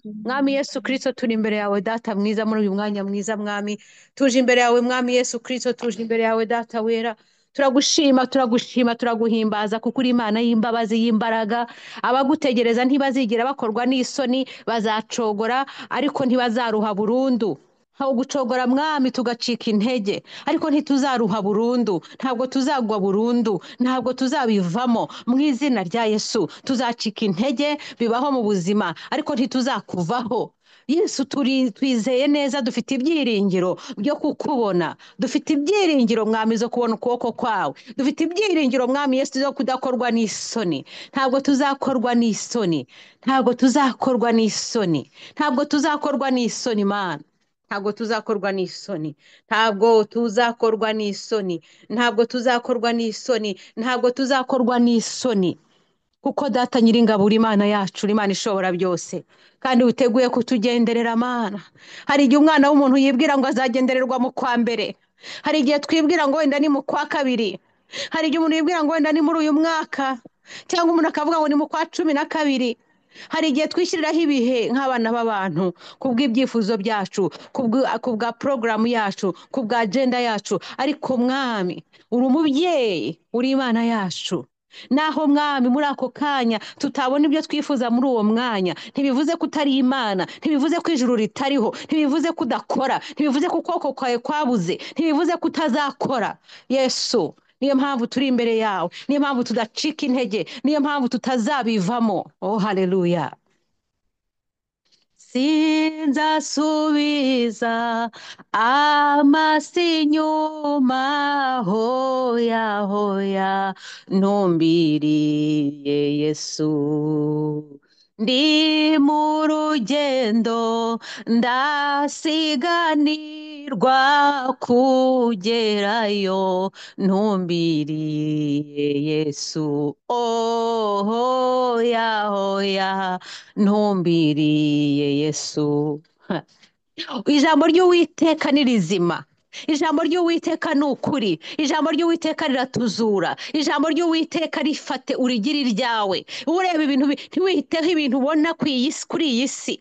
Mwami Yesu Kristo turi imbere yawe data mwiza muri uyu mwanya mwiza mwami tuje imbere yawe mwami Yesu Kristo tuje imbere yawe data wera turagushima turagushima turaguhimbaza kuko uri imana y'imbabazi y'imbaraga abagutegereza ntibazigera bakorwa n'isoni bazacogora ariko ntibazaruha burundu aho gucogora mwami tugacika intege ariko ntituzaruha burundu ntabwo tuzagwa burundu ntabwo tuzabivamo mu izina rya yesu tuzacika intege bibaho mu buzima ariko ntituzakuvaho yesu turi twizeye neza dufite ibyiringiro byo kukubona dufite ibyiringiro mwami zo kubona ukuboko kwawe dufite ibyiringiro mwami yesu zo kudakorwa n'isoni ntabwo tuzakorwa n'isoni ntabwo tuzakorwa n'isoni ntabwo tuzakorwa n'isoni mana ntabwo tuzakorwa n'isoni ntabwo tuzakorwa n'isoni ntabwo tuzakorwa n'isoni ntabwo tuzakorwa n'isoni kuko data nyiringabo uri imana yacu uri imana ishobora byose kandi witeguye kutugenderera amana hari igihe umwana w'umuntu yibwira ngo azagendererwa mu kwa mbere hari igihe twibwira ngo wenda ni mu kwa kabiri hari igihe umuntu yibwira ngo wenda ni muri uyu mwaka cyangwa umuntu akavuga ngo ni mu kwa cumi na kabiri hari igihe twishyiriraho ibihe nk'abana b'abantu ku bw'ibyifuzo byacu ku bw- ku bwa porogaramu yacu ku bwa agenda yacu ariko mwami uri umubyeyi uri imana yacu naho mwami muri ako kanya tutabona ibyo twifuza muri uwo mwanya ntibivuze ko utari imana ntibivuze ko ijuru ritariho ntibivuze ko udakora ntibivuze ko ukuboko kwawe kwabuze ntibivuze ko utazakora yesu niyo mpamvu turi imbere yawe niyo mpamvu tudacika intege niyo mpamvu tutazabivamo oh haleluya sinzasubiza amasi inyuma hoya hoya ntumbiriye yesu ndi mu rugendo ndasiganirwa kugerayo ntumbiriye yesu oh ya hoya ntumbiriye yesu Ha. ijambo ry'uwiteka ni rizima ijambo ry'uwiteka ni ukuri ijambo ry'uwiteka riratuzura ijambo ry'uwiteka rifate urigire iryawe ureba ibintu bi- ntiwiteho ibintu ubona ku iyi si- kuri iyi si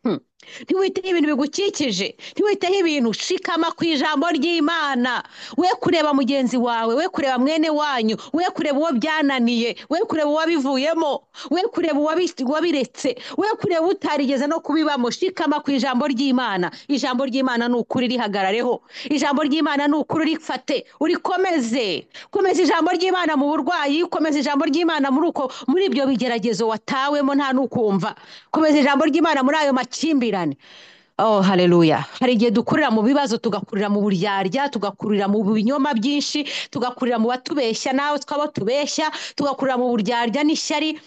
Hmm. ntiwiteho ibintu bigukikije ntiwiteho ibintu shikama ku ijambo ry'imana we kureba mugenzi wawe we kureba mwene wanyu we kureba uwo byananiye we kureba uwabivuyemo we kureba uwabi- uwabiretse we kureba utarigeze no kubibamo shikama ku ijambo ry'imana ijambo ry'imana ni ukuri rihagarareho ijambo ry'imana ni ukuri urifate urikomeze komeza ijambo ry'imana mu burwayi komeza ijambo ry'imana muri uko muri ibyo bigeragezo watawemo nta n'ukumva komeza ijambo ry'imana muri ayo makimbirane Oh, haleluya. Hari igihe dukurira mu bibazo, tugakurira mu buryarya, tugakurira mu binyoma byinshi, tugakurira mu batubeshya nawe twaba tubeshya, tugakurira mu buryarya n'ishyari,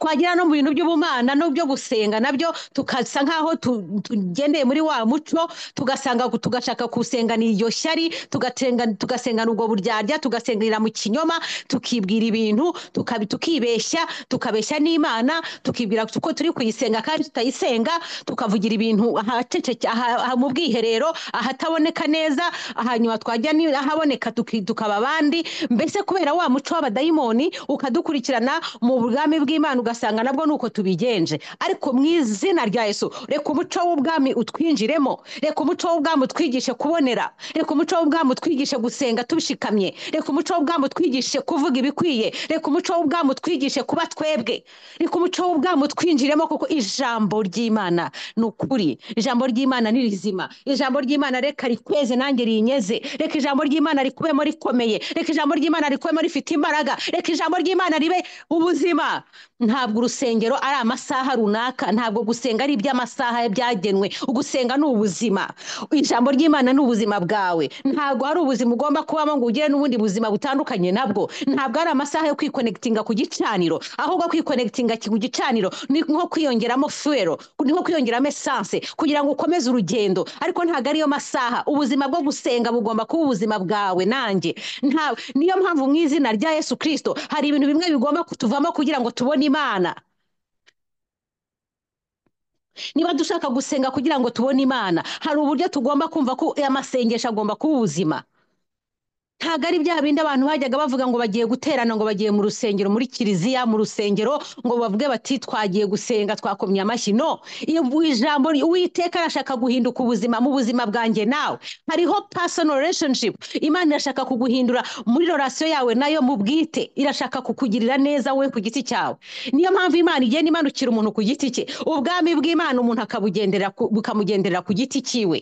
twagira no mu bintu by'ubumana no byo gusenga nabyo tukasa nk'aho tu- tugendeye muri wa muco tugasanga tugashaka gusengana iryo shyari tugatenga tugasengana ubwo buryarya tugasengera mu kinyoma tukibwira ibintu tukabi- tukibeshya tukabeshya n'imana tukibwira ko turi kuyisenga kandi tutayisenga tukavugira ibintu ahaceceke aha- aha mu bwiherero ahataboneka neza hanyuma twajya ni- ahaboneka tuki- tukaba abandi mbese kubera wa muco w'abadayimoni ukadukurikirana mu bwami bw'imana ugasanga nabwo nuko tubigenje ariko mu izina rya yesu reka umuco w'ubwami utwinjiremo reka umuco w'ubwami utwigishe kubonera reka umuco w'ubwami utwigishe gusenga tubishikamye reka umuco w'ubwami utwigishe kuvuga ibikwiye reka umuco w'ubwami utwigishe kuba twebwe reka umuco w'ubwami utwinjiremo kuko ijambo ry'imana ni ukuri ijambo ry'imana ni rizima ijambo ry'imana reka rikweze nanjye rinyeze reka ijambo ry'imana rikubemo rikomeye reka ijambo ry'imana rikubemo rifite imbaraga reka ijambo ry'imana ribe ubuzima ntabwo urusengero ari amasaha runaka ntabwo gusenga ari iby'amasaha byagenwe ugusenga ni ubuzima ijambo ry'imana ni ubuzima bwawe ntabwo hari ubuzima ugomba kubamo ngo ugire n'ubundi buzima butandukanye nabwo ntabwo ari amasaha yo kwikonekitinga ku gicaniro ahubwo kwikonekitinga ku gicaniro ni nko kwiyongeramo fuwero ni nko kwiyongeramo esanse kugira ngo ukomeze urugendo ariko ntabwo ariyo masaha ubuzima bwo gusenga bugomba kuba ubuzima bwawe nanjye nta niyo mpamvu mu izina rya yesu kirisito hari ibintu bimwe bigomba kutuvamo kugira ngo tubone imana niba dushaka gusenga kugira ngo tubone imana hari uburyo tugomba kumva ko amasengesho agomba kuba ubuzima ntabwo ari bya bindi abantu bajyaga bavuga ngo bagiye guterana ngo bagiye mu rusengero muri kiliziya mu rusengero ngo bavuge bati twagiye gusenga twakomye amashyi no iyo ijambo uwiteka arashaka guhinduka ubuzima mu buzima bwanjye nawe hariho personal relationship imana irashaka kuguhindura muri relation yawe nayo mu bwite irashaka kukugirira neza wowe ku giti cyawe niyo mpamvu imana igenda imanukira umuntu ku giti cye ubwami bw'imana umuntu akabugendera ku- bukamugendera ku giti cyiwe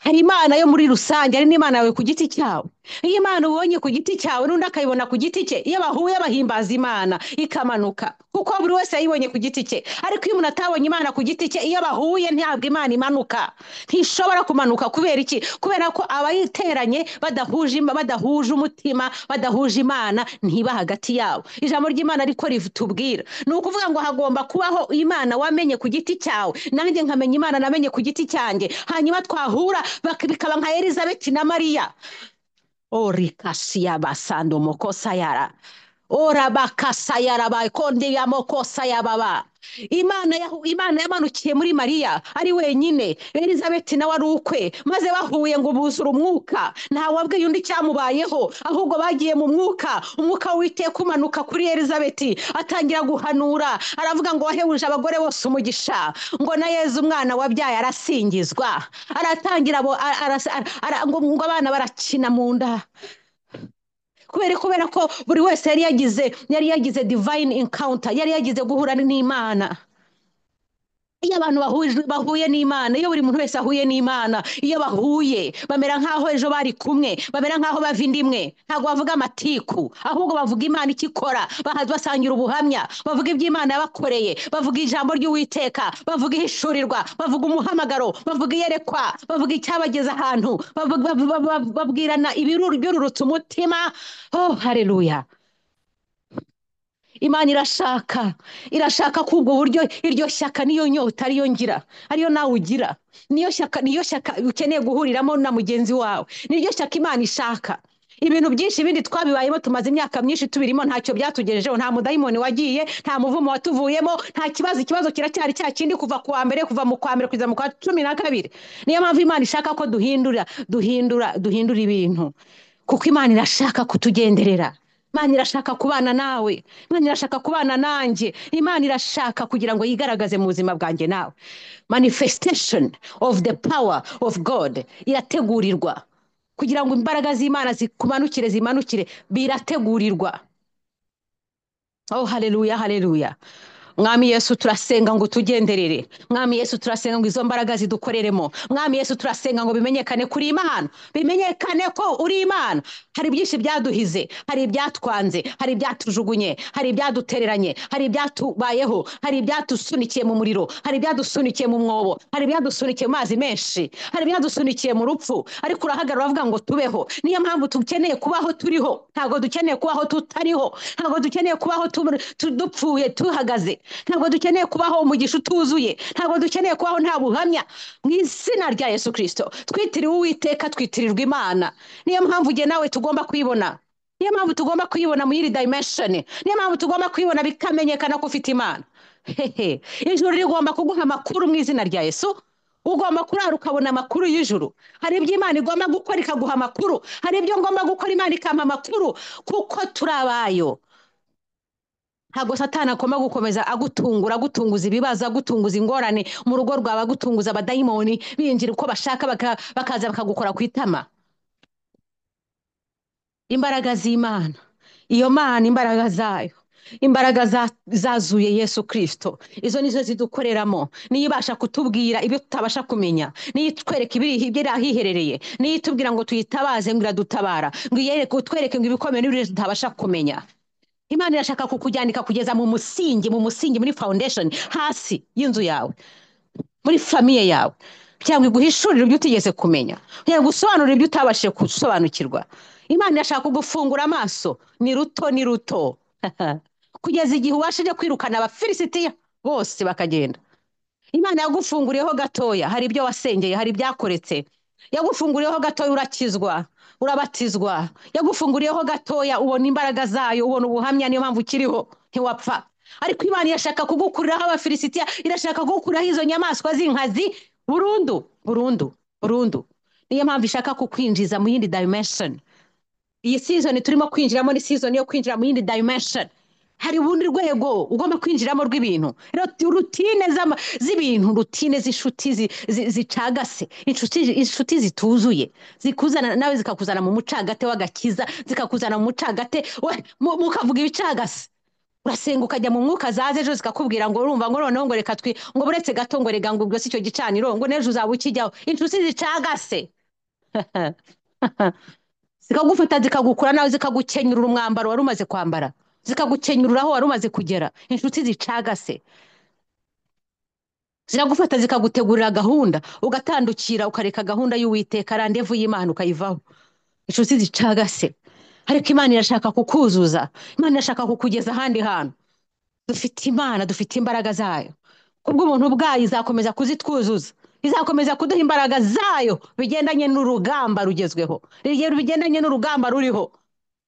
hari imana yo muri rusange hari n'imana yawe ku giti cyawe iyo imana ubonye ku giti cyawe n'undi akayibona ku giti cye iyo bahuye bahimbaza imana ikamanuka kuko buri wese yayibonye ku giti cye ariko iyo umuntu atabonye imana ku giti cye iyo bahuye ntabwo imana imanuka ntishobora kumanuka kubera iki kubera ko abayiteranye badahuje im- badahuje umutima badahuje imana ntiba hagati yabo ijambo ry'imana ariko ritubwira ni ukuvuga ngo hagomba kubaho imana wamenye ku giti cyawe nanjye nkamenya imana namenye ku giti cyanjye hanyuma twahura bak- bikaba nka elizabeti na mariya orikasiya basando mokosa yara orabakasa yarabaye konde ya mokosa yababa imana yahu- imana yamanukiye muri mariya ari wenyine elizabeti nawe ari ukwe maze bahuye ngo buzura umwuka ntawabwiye undi cyamubayeho ahubwo bagiye mu mwuka umwuka w'iteka umanuka kuri elizabeti atangira guhanura aravuga ngo wahebuje abagore bose umugisha ngo na yezu umwana wabyaye arasingizwa aratangira abo- ara- ara- ara- ara- ngo ngo abana barakina mu nda kubera kubera ko buri wese yari yagize yari yagize divine encounter yari yagize guhura n'imana iyo abantu bahuje- bahuye n'imana iyo buri muntu wese ahuye n'imana iyo bahuye bamera nk'aho ejo bari kumwe bamera nk'aho bava inda imwe ntabwo bavuga amatiku ahubwo bavuga imana icyo ikora baha- basangira ubuhamya bavuga ibyo imana yabakoreye bavuga ijambo ry'uwiteka bavuga ihishurirwa bavuga umuhamagaro bavuga iyerekwa bavuga icyabageza ahantu bavuga- bavuga- bavuga- babwirana ibiruru byururutse umutima oh haleluya imana irashaka irashaka ko ubwo buryo iryo shyaka niyo nyota ariyo ngira ariyo nawe ugira niyo shyaka niyo shyaka ukeneye guhuriramo na mugenzi wawe niryo shyaka imana ishaka ibintu byinshi bindi twabibayemo tumaze imyaka myinshi tubirimo ntacyo byatugejejeho nta mudayimoni wagiye nta muvumo watuvuyemo nta kibazo ikibazo kiracyari cya kindi kuva ku wa mbere kuva mu kwa mbere kugeza mu kwa cumi na kabiri niyo mpamvu imana ishaka ko duhindura duhindura duhindura ibintu kuko imana irashaka kutugenderera imana irashaka kubana nawe imana irashaka kubana nanjye imana irashaka kugira ngo yigaragaze mu buzima bwanjye nawe manifestation of the power of god irategurirwa kugira ngo imbaraga z'imana zikumanukire zimanukire birategurirwa Oh, haleluya, haleluya. Mwami Yesu turasenga ngo utugenderere. Mwami Yesu turasenga ngo izo mbaraga zidukoreremo. Mwami Yesu turasenga ngo bimenyekane kuri Imana. Bimenyekane ko uri Imana. Hari byinshi byaduhize, hari ibyatwanze, hari ibyatujugunye, hari ibyadutereranye, hari ibyatubayeho, hari ibyatusunikiye mu muriro, hari ibyadusunikiye mu mwobo, hari ibyadusunikiye mu mazi menshi, hari ibyadusunikiye mu rupfu. Ariko urahagarara uravuga ngo tubeho. Niyo mpamvu dukeneye kubaho turiho. Ntabwo dukeneye kubaho tutariho. Ntabwo dukeneye kubaho tu- tu- dupfuye tuhagaze. Ntabwo dukeneye kubaho umugisha utuzuye. Ntabwo dukeneye kubaho nta buhamya. Mu izina rya Yesu Kristo, twitiriwe Uwiteka, twitirirwa Imana. Niyo mpamvu jye nawe tugomba kuyibona. Niyo mpamvu tugomba kuyibona muri iri dimension. Niyo mpamvu tugomba kuyibona bikamenyekana ko ufite Imana. Hehe. Ijuru rigomba kuguha amakuru mu izina rya Yesu. Ugomba kurara ukabona amakuru y'ijuru. Hari ibyo Imana igomba gukora ikaguha amakuru. Hari ibyo ngomba gukora Imana ikampa amakuru. Kuko turi abayo. Ntabwo satani agomba gukomeza agutungura, agutunguza ibibazo, agutunguza ingorane. Mu rugo rwawe agutunguza abadayimoni binjira uko bashaka baka, bakaza bakagukora ku itama. Imbaraga z'Imana. Iyo Mana imbaraga zayo. Imbaraga za- zazuye Yesu Kristo. Izo nizo zidukoreramo. Niyo ibasha kutubwira ibyo tutabasha kumenya. Niyo itwereka ibiri ibiri ahiherereye. Niyo itubwira ngo tuyitabaze ngo iradutabara. Ngo iyereke utwereke ngo ibikomeye n'ibiri tutabasha kumenya. Imana irashaka kukujyanika kugeza mu musingi, mu musingi, muri foundation, hasi y'inzu yawe, muri famiye yawe, kugira ngo iguhishurire ibyo utigeze kumenya, kugira ngo usobanurire ibyo utabashije gusobanukirwa. Imana irashaka kugufungura amaso, ni ruto ni ruto, kugeza igihe ubashije kwirukana abafilisitiya bose bakagenda. Imana yagufunguriyeho gatoya, hari ibyo wasengeye, hari ibyakoretse. Yagufunguriyeho gatoya urakizwa, urabatizwa. Yagufunguriyeho gatoya ubona imbaraga zayo, ubona ubuhamya, niyo mpamvu ukiriho, ntiwapfa. Ariko Imana irashaka kugukuriraho abafilisitiya, irashaka kugukuriraho izo nyamaswa z'inkazi burundu, burundu, burundu. Niyo mpamvu ishaka kukwinjiza mu yindi dimension. iyi season turimo kwinjiramo ni season yo kwinjira mu yindi dimension hari urundi rwego ugomba kwinjiramo rw'ibintu Rero rutine z'ama- z'ibintu rutine z'inshuti zi- zi- zicagase inshuti inshuti zituzuye zikuzana nawe zikakuzana mu mucagate w'agakiza zikakuzana mu mucagate we- mu- mukavuga ibicagase urasenga ukajya mu mwuka zaza ejo zikakubwira ngo urumva ngo noneho ngo reka twi ngo buretse gato ngo rega ngo ubwo si icyo gicaniro ngo n'ejo uzaba ukijyaho inshuti zicagase zikagufata zikagukura nawe zikagukenyurura umwambaro wari umaze kwambara zikagukenyurura aho wari umaze kugera inshuti zicagase ziragufata zikagutegurira gahunda ugatandukira ukareka gahunda y'uwiteka randevu y'imana ukayivaho inshuti zicagase ariko imana irashaka kukuzuza imana irashaka kukugeza ahandi hantu dufite imana dufite imbaraga zayo kubw'ubuntu bwayo izakomeza kuzitwuzuza izakomeza kuduha imbaraga zayo bigendanye n'urugamba rugezweho Rige- bigendanye n'urugamba ruriho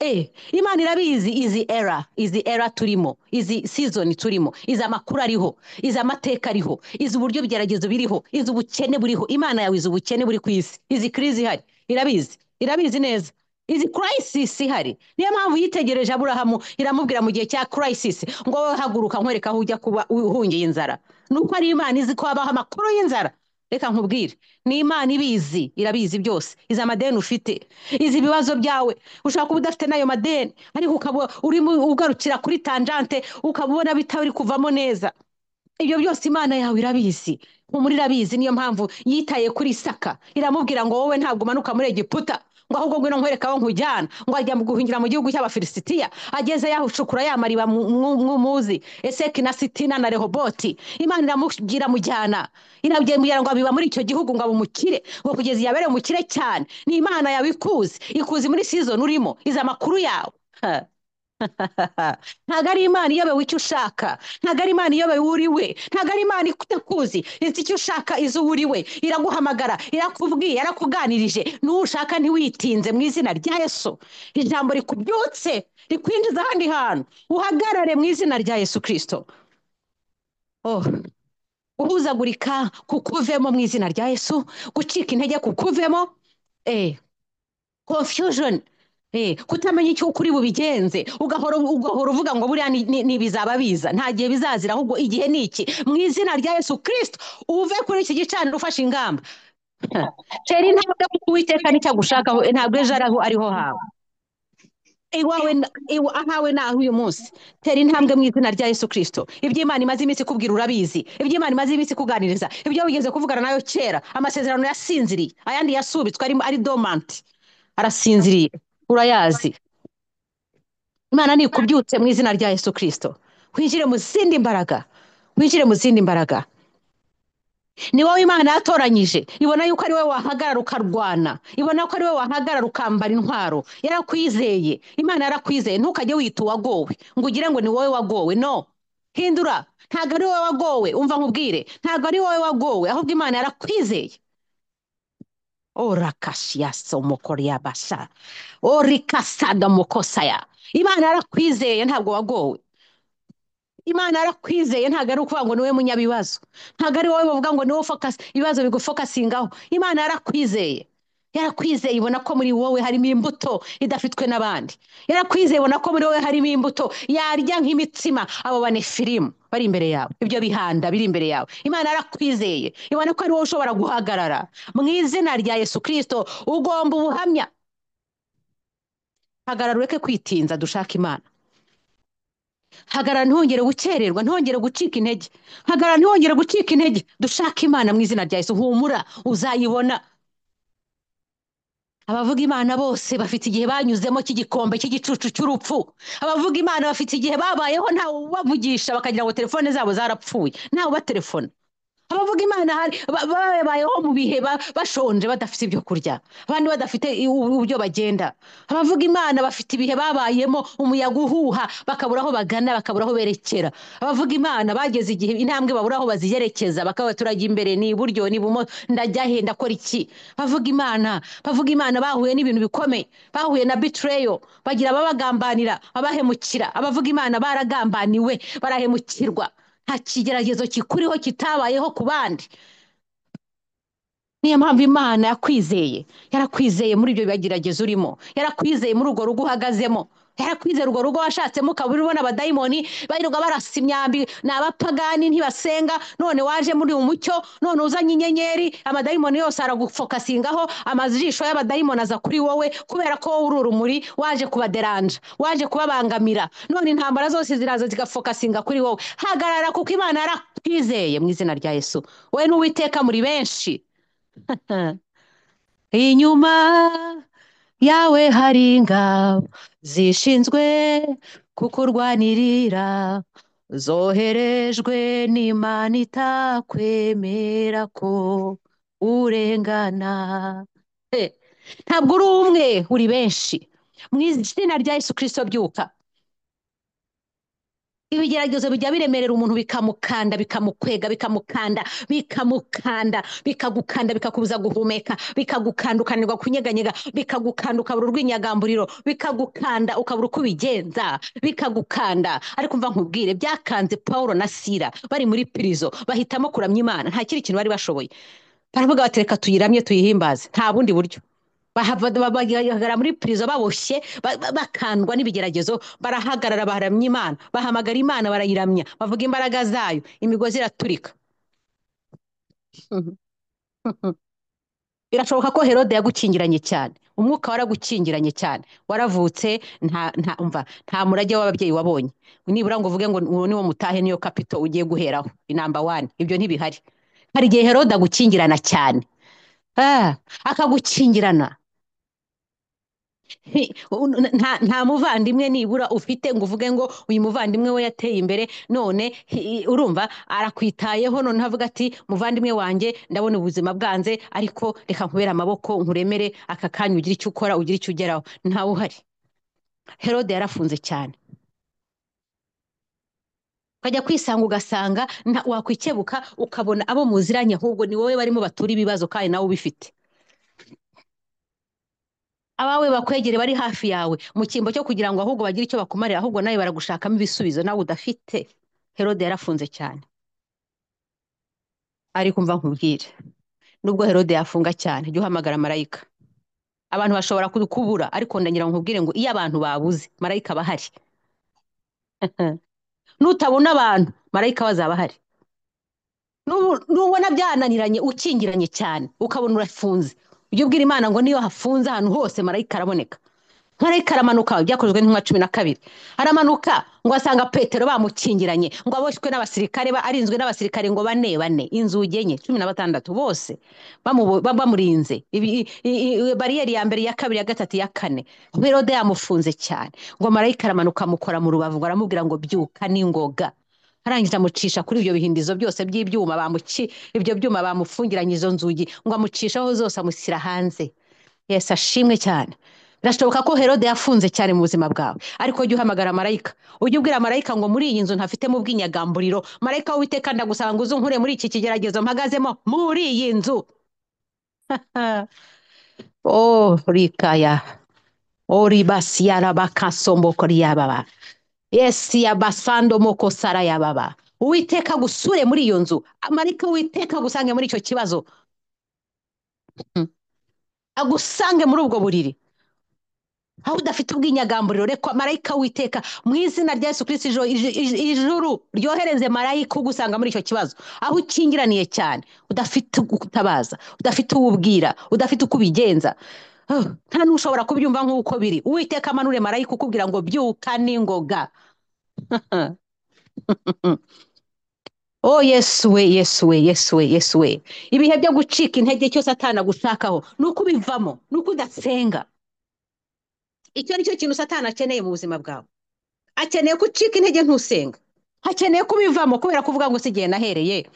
Eh, imana irabizi izi era izi era turimo izi season turimo izi amakuru ariho izi amateka ariho izi uburyo bigeragezo biriho izi ubukene buriho imana yawe izi ubukene buri ku isi izi crise ihari irabizi irabizi neza izi crisis ihari niyo mpamvu yitegereje aburahamu iramubwira mu gihe cya crisis ngo wowe haguruka nkwereka aho ujya kuba uhungiye inzara nuko ari imana izi ko habaho amakuru y'inzara reka nkubwire ni imana ibizi irabizi byose izi amadeni ufite izi ibibazo byawe ushobora kuba udafite n'ayo madeni ariko ukaba urimo ugarukira kuri tangente ukaba ubona bitari kuvamo neza ibyo byose imana yawe irabizi muri irabizi niyo mpamvu yitaye kuri isaka iramubwira ngo wowe ntabwo umanuka muri egiputa ngo ahubwo ngwino nkwereka aho nkujyana ngo ajya mu guhingira mu gihugu cy'abafilisitiya ageze yahucukura ya mariba mu- mu- mw'umuzi eseki na sitina na rehoboti imana iramubwira mujyana irabwira ngo abiba muri icyo gihugu ngo abumukire ngo kugeza igihe abereye umukire cyane ni imana yawe ikuzi ikuzi muri season urimo izi amakuru yawe Ha. ntabwo ari imana iyobewe icyo ushaka ntabwo ari imana iyobewe uri we ntabwo ari imana itakuzi izi icyo ushaka izi uwo uri we iraguhamagara irakubwiye yarakuganirije n'ushaka ntiwitinze mu izina rya yesu ijambo rikubyutse rikwinjiza ahandi hantu uhagarare mu izina rya yesu kirisito oh. guhuzagurika kukuvemo mu izina rya yesu gucika intege kukuvemo eh. confusion Eh, kutamenya icyo ukuri bubigenze ugahora ugahora uvuga ngo buriya ni- ni- ntibizaba biza nta gihe bizazira ahubwo igihe ni iki mu izina rya yesu kirisito uve kuri iki gicaniro ufashe ingamba tera intambwe kuko uwiteka nicyo agushakaho ntabwo ejo ariho ariho hawe iwawe na- iwa- ahawe ni aho uyu munsi tera intambwe mu izina rya yesu kirisito ibyo imana imaze iminsi ikubwira urabizi ibyo imana imaze iminsi ikuganiriza ibyo wigeze kuvugana nayo kera amasezerano yasinziriye ayandi yasubitswe ari ari domanti arasinziriye urayazi imana nikubyutse mu izina rya yesu kirisito winjire mu zindi mbaraga winjire mu zindi mbaraga ni wowe imana yatoranyije ibona yuko ari wowe wahagarara ukarwana ibona ko ari wowe wahagarara ukambara intwaro yarakwizeye imana yarakwizeye ntukajye wita uwagowe ngo ugire ngo ni wowe wagowe no hindura ntabwo ari wowe wagowe umva nkubwire ntabwo ari wowe wagowe ahubwo imana yarakwizeye orakashiyasa umukoriyabasha orikasada mukosaya imana yarakwizeye ntabwo wagowe imana yarakwizeye ntabwo ari ukuvuga ngo niwe munyabibazo ntabwo ari wowe bavuga ngo niwe focus ibibazo bigufokasingaho imana yarakwizeye yarakwizeye ibona ko muri wowe harimo imbuto idafitwe n'abandi yarakwizeye ibona ko muri wowe harimo imbuto yarya nk'imitsima abo banefirimu bari imbere yawe ibyo bihanda biri imbere yawe imana yarakwizeye ibona ko ari wowe ushobora guhagarara mu izina rya yesu kirisito ugomba ubuhamya hagarara ureke kwitinza dushake imana hagarara ntihongere gukererwa ntihongere gucika intege hagarara ntihongere gucika intege dushake imana mu izina rya yesu humura uzayibona abavuga imana bose bafite igihe banyuzemo cy'igikombe cy'igicucu cy'urupfu abavuga imana bafite igihe babayeho ntawe ubavugisha bakagira ngo telefone zabo zarapfuye ntawe ubatelefona abavuga imana hari ba- ba- babayeho mu bihe ba- bashonje badafite ibyo kurya abandi badafite i- u- uburyo bagenda abavuga imana bafite ibihe babayemo umuyaga uhuha bakabura aho bagana bakabura aho berekera abavuga imana bageze igihe intambwe babura aho baziyerekeza bakaba turajya imbere ni iburyo ni ibumo ndajya he ndakora iki bavuga imana bavuga imana bahuye n'ibintu bikomeye bahuye na betrayal bagira ababagambanira abahemukira abavuga imana baragambaniwe barahemukirwa nta kigeragezo kikuriho kitabayeho ku bandi niyo mpamvu imana yakwizeye yarakwizeye muri ibyo bigeragezo urimo yarakwizeye muri urwo rugo uhagazemo yarakwizeye urwo rugo washatsemo ukaba uri ubona abadayimoni birirwa barasa imyambi ni abapagani ntibasenga none waje muri uyu mucyo none uzanye inyenyeri amadayimoni yose aragufokasingaho amajisho y'abadayimoni aza kuri wowe kubera ko wowe uri urumuri waje kubaderanja waje kubabangamira none intambara zose ziraza zigafokasinga kuri wowe hagarara kuko imana yarakwizeye mu izina rya yesu we n'uwiteka muri benshi inyuma yawe hari ingabo zishinzwe kukurwanirira zoherejwe n'imana itakwemera ko urengana He, ntabwo uri umwe uri benshi mu izina rya yesu kirisito byuka ibigeragezo bijya biremerera umuntu bikamukanda bikamukwega bikamukanda bikamukanda bikagukanda bikakubuza guhumeka bikagukanda ukananirwa kunyeganyega bikagukanda ukabura urw'inyagamburiro bikagukanda ukabura uko ubigenza bikagukanda ariko mva nkubwire byakanze paul na sira bari muri pirizo bahitamo kuramya imana nta kindi kintu bari bashoboye baravuga bati reka tuyiramye tuyihimbaze nta bundi buryo bahagarara muri pirizo baboshye ba- ba- bakandwa n'ibigeragezo barahagarara baramya imana bahamagara imana barayiramya bavuga imbaraga zayo imigozi iraturika Mhm. Mhm. birashoboka ko herode yagukingiranye cyane umwuka waragukingiranye cyane waravutse nta nta umva nta murage w'ababyeyi wabonye nibura ngo uvuge ngo uwo ni wo mutahe niyo kapito ugiye guheraho inamba wani ibyo ntibihari hari igihe herode agukingirana cyane Ah, akagukingirana Nti- un- nta nta muvandimwe nibura ufite ngo uvuge ngo uyu muvandimwe we yateye imbere none hi- urumva arakwitayeho none avuga ati muvandimwe wanjye ndabona ubuzima bwanze ariko reka nkubere amaboko nkuremere aka kanya ugire icyo ukora ugire icyo ugeraho ntawe uhari herode yarafunze cyane ukajya kwisanga ugasanga nta- wakwikebuka ukabona abo muziranye ahubwo ni wowe barimo batura ibibazo kandi nawe ubifite abawe bakwegere bari hafi yawe mu cyimbo cyo kugira ngo ahubwo bagire icyo bakumarira ahubwo nawe baragushakamo ibisubizo nawe udafite herode yarafunze cyane ariko umva nkubwire nubwo herode yafunga cyane jya uhamagara marayika abantu bashobora kukubura ariko ndagira ngo nkubwire ngo iyo abantu babuze marayika aba ahari nutabona abantu marayika bazaba ahari Nubu- nubona byananiranye ukingiranye cyane ukabona urafunze ujye ubwira imana ngo niyo hafunze ahantu hose marayika araboneka marayika aramanuka byakozwe n'intumwa cumi na kabiri aramanuka ngo asanga petero bamukingiranye ngo aboshywe n'abasirikare ba- arinzwe n'abasirikare ngo bane bane inzugi enye cumi na batandatu bose bamubo- ba- bamurinze Ibi- i- i- bariyeri ya mbere iya kabiri ya gatatu iya kane herode yamufunze cyane ngo marayika aramanuka amukora mu rubavu ngo aramubwira ngo byuka n'ingoga arangije amucisha kuri ibyo bihindizo byose by'ibyuma bamuki ibyo byuma bamufungiranye izo nzugi ngo amucishaho zose amushyira hanze Yesu ashimwe cyane birashoboka ko herode yafunze cyane mu buzima bwawe ariko jya uhamagara marayika ujye ubwira marayika ngo muri iyi nzu ntafitemo ubwinyagamburiro marayika w'uwiteka ndagusaba ngo uze unkure muri iki kigeragezo mpagazemo muri iyi nzu Ah. oh rikaya oh ribasiya rabakasomboko ryababa yesi yabasando moko sara yababa uwiteka gusure muri iyo nzu marayika w'uwiteka agusange muri icyo kibazo Hmm. agusange muri ubwo buriri aho udafite ubwinyagamburiro reka marayika witeka mu izina rya yesu kirisiti ijo- ij- ij- ijuru ryohereze marayika ugusanga muri icyo kibazo aho ukingiraniye cyane udafite utabaza udafite uwo ubwira udafite uko ubigenza Ah, nta n'ushobora kubyumva nk'uko biri uwiteka amanure marayika ukubwira ngo byuka n'ingoga Oh Yesu we Yesu we Yesu we Yesu we ibihe byo gucika intege cyose atanagushakaho ni uko ubivamo ni uko udasenga icyo ni cyo kintu satana akeneye mu buzima bwawe akeneye ko ucika intege ntusenga hakeneye kubivamo kubera kuvuga ngo si igihe nahereye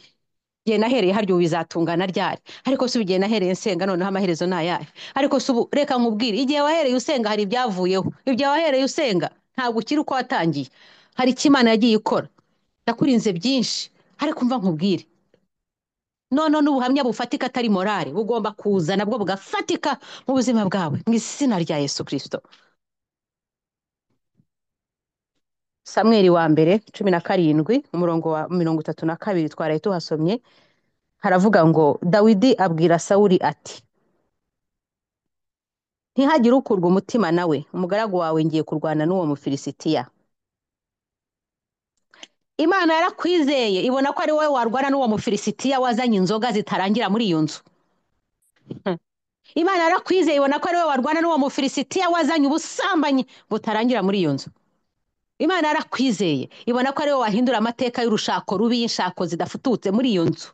igihe nahereye harya ubu bizatungana ryari ariko si ubu igihe nahereye nsenga noneho amaherezo ni ayahe ariko si ubu reka nkubwire igihe wahereye usenga hari ibyavuyeho igihe wahereye usenga ntabwo ukiri uko watangiye hari icyo imana yagiye ikora ndakurinze byinshi ariko mva nkubwire none n'ubuhamya bufatika atari morale bugomba kuza nabwo bugafatika mu buzima bwawe mu izina rya yesu kirisito samweli wa mbere cumi na karindwi umurongo wa mirongo itatu na kabiri twaraye tuhasomye haravuga ngo dawidi abwira sawuli ati ntihagire ukurwa umutima nawe umugaragu wawe ngiye kurwana n'uwo mufilisitiya imana yarakwizeye ibona ko ari wowe warwana n'uwo mufilisitiya wazanye inzoga zitarangira muri iyo nzu imana yarakwizeye ibona ko ari wowe warwana n'uwo mufilisitiya wazanye ubusambanyi butarangira muri iyo nzu imana yarakwizeye ibona ko ari wowe wahindura amateka y'urushako rubi y'inshako zidafututse muri iyo nzu